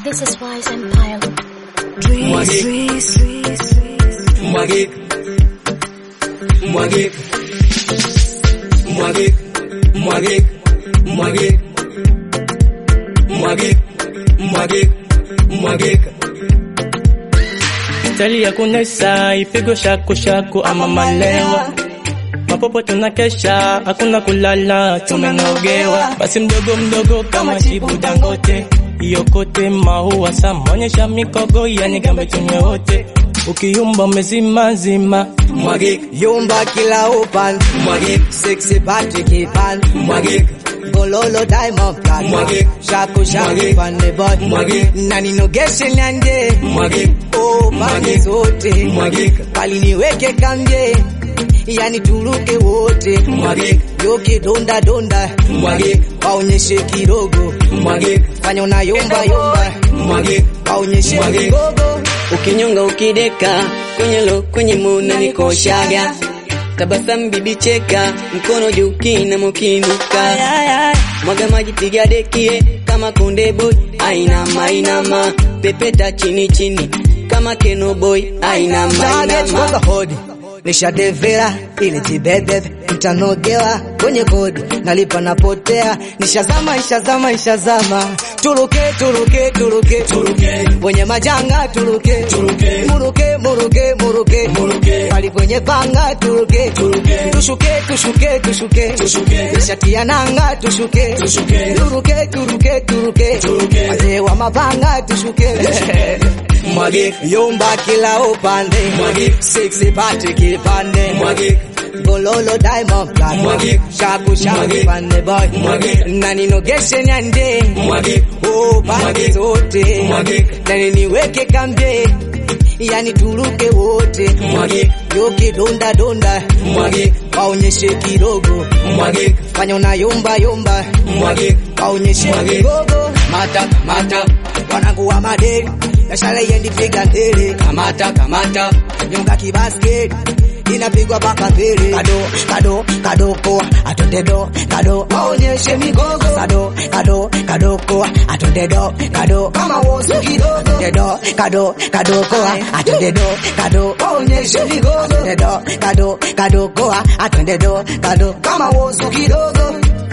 This is Wise Empire. Mwagik. Mwagik. Mwagik. Mwagik. Mwagik. Mwagik. Mwagik. Mwagik. Mwagik. Stali ya kunesa ipigo shaku shaku ama malewa mapopo tunakesha hakuna kulala tumenogewa basi mdogo mdogo kama chibu dangote iyokote maua samonyesha mikogo yani gambe tunywe wote ukiyumba umezima zima Mwagik. Yumba kila upande Mwagik. Sexy body kipande Mwagik. Gololo diamond platinum Mwagik. Shaku shaku Mwagik. pande boy Mwagik. Na ninogeshe nyanje Mwagik. Oh pande Mwagik. zote Mwagik. Bali niweke kanje Yani turuke wote Mwagik. Yoki donda donda Mwagik. Waonyeshe kidogo Mwagik. Fanya unayumba yumba Mwagik. Waonyeshe Mwagik. kidogo ukinyonga ukideka kwenye lo kwenye muna nikoshaga tabasamu bibi cheka mkono juu kina mokinuka mwaga maji piga dekie kama konde boy ainama ainama pepeta chini chini kama keno boy ainama Target kwanza ainama hodi nishadevera ili jibebe mtanogewa kwenye kodi nalipa napotea nishazama ishazama ishazama turuke turuke turuke Turuke. kwenye majanga turuke Turuke. muruke muruke muruke Muruke. pali kwenye panga turuke Turuke. tushuke tushuke tushuke Tushuke. nishatia nanga tushuke Tushuke. turuke turuke turuke Turuke. wazee wa mapanga tushuke Mwagik. yumba kila upande Mwagik. sexy body kipande Mwagik. gololo diamond platinum Mwagik. shaku shaku Mwagik. pande boy Mwagik. na ninogeshe nyande Mwagik. oh pande Mwagik. zote Mwagik. na niweke kambe yani turuke wote Mwagik. yoki donda donda Mwagik. waonyeshe kidogo Mwagik. fanya unayumba yumba Mwagik. waonyeshe Mwagik. kidogo mata mata wanangu wa madeni biashara yendi piga ndele kamata kamata nyonga kibasket inapigwa paka mbele kado kado kado poa atonde do kado waonyeshe migogo kado kado kado poa atonde do kado kama wosu kidogo dedo kado kado poa atonde do kado waonyeshe migogo dedo kado kado poa atonde do kado kama wosu kidogo